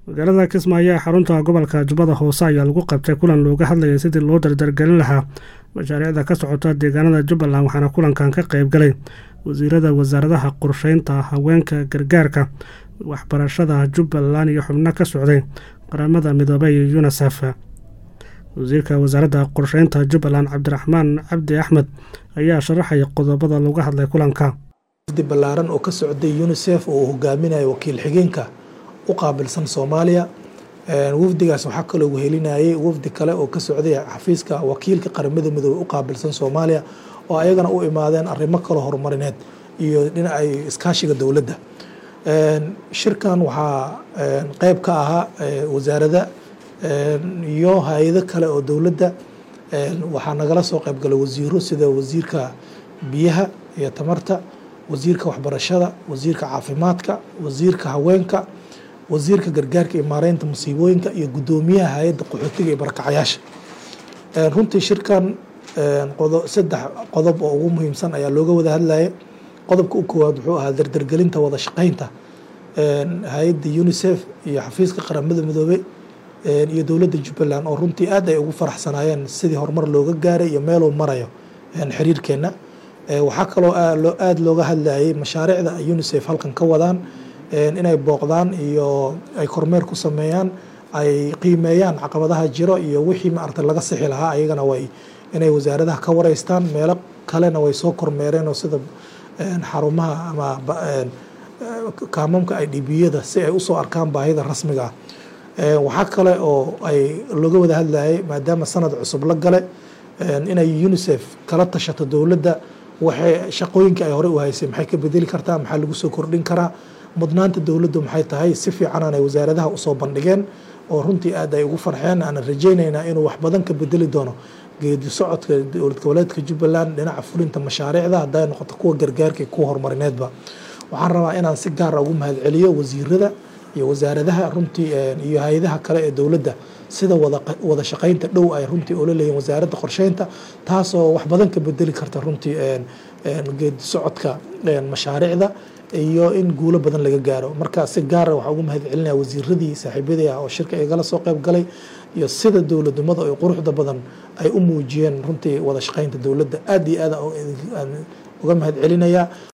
magaalada kismaayo ee xarunta gobolka jubbada hoose ayaa lagu qabtay kulan looga hadlayay sidii loo dardargelin lahaa mashaariicda ka socota deegaanada jubbaland waxaana kulankan ka qayb galay wasiirada wasaaradaha qorsheynta haweenka gargaarka waxbarashada jubbaland iyo xubno ka socday qaramada midoobey iyo yunisef wasiirka wasaaradda qorsheynta jubbaland cabdiraxmaan cabdi axmed ayaa sharaxaya qodobada laga hadlay kulanka balaaran oo ka socday unisef oo uu hogaaminayo wakiil xigeenka u qaabilsan soomaaliya wafdigaas waxaa kaloo wehelinayay wafdi kale oo ka socday xafiiska wakiilka qaramada midoobey u qaabilsan soomaaliya oo ayagana u imaadeen arrimo kaloo horumarineed iyo dhinaca iskaashiga dowladda shirkan waxaa qeyb ka ahaa wasaarada iyo hay-ado kale oo dowladda waxaa nagala soo qeyb galay wasiiro sida wasiirka biyaha iyo tamarta wasiirka waxbarashada wasiirka caafimaadka wasiirka haweenka wasiirka gargaarka iyo maareynta musiibooyinka iyo guddoomiyaha hay-adda qaxootiga iyo barakacayaasha runtii shirkan saddex qodob oo ugu muhiimsan ayaa looga wada hadlaya qodobka u koowaad wuxuu ahaa dardargelinta wada shaqeynta hay-adda unisef iyo xafiiska qaramada midoobey iyo dowladda jubbaland oo runtii aad ay ugu faraxsanaayeen sidii horumar looga gaaray iyo meeluu marayo xiriirkeenna waxaa kaloo aada looga hadlayay mashaariicda ay unisef halkan ka wadaan inay booqdaan iyo ay kormeer ku sameeyaan ay qiimeeyaan caqabadaha jiro iyo wixii maarata laga sixi lahaa ayagana way inay wasaaradaha ka wareystaan meelo kalena way soo kormeereen oo sida xarumaha ama kaamamka idbiyada si ay usoo arkaan baahida rasmiga ah waxaa kale oo ay looga wada hadlayay maadaama sanad cusub la gale inay unisef kala tashato dowladda waxay shaqooyinka ay horey u haysay maxay ka bedeli kartaa maxaa lagu soo kordhin karaa mudnaanta dowladdu maxay tahay si fiican ay wasaaradaha usoo bandhigeen oo runtii aad ay ugu farxeen aanan rajaynaynaa inuu wax badan ka bedeli doono geedi socodka dowlad goboleedka jubbaland dhinaca fulinta mashaariicda hadday noqoto kuwa gargaarka kuwa horumarineedba waxaan rabaa inaan si gaara ugu mahadceliyo wasiirada iyo wasaaradaha runtii iyo hay-adaha kale ee dowladda sida wada shaqeynta dhow ay runtii oola leeyihin wasaaradda qorsheynta taasoo wax badan ka bedeli karta runtii geedi socodka mashaariicda iyo in guulo badan laga gaaro marka si gaara waxaa ugu mahad celinaya wasiiradii saaxiibadii ah oo shirka igala soo qeyb galay iyo sida dowladnimada oo quruxda badan ay u muujiyeen runtii wada shaqeynta dowladda aad iyo aad uga mahad celinayaa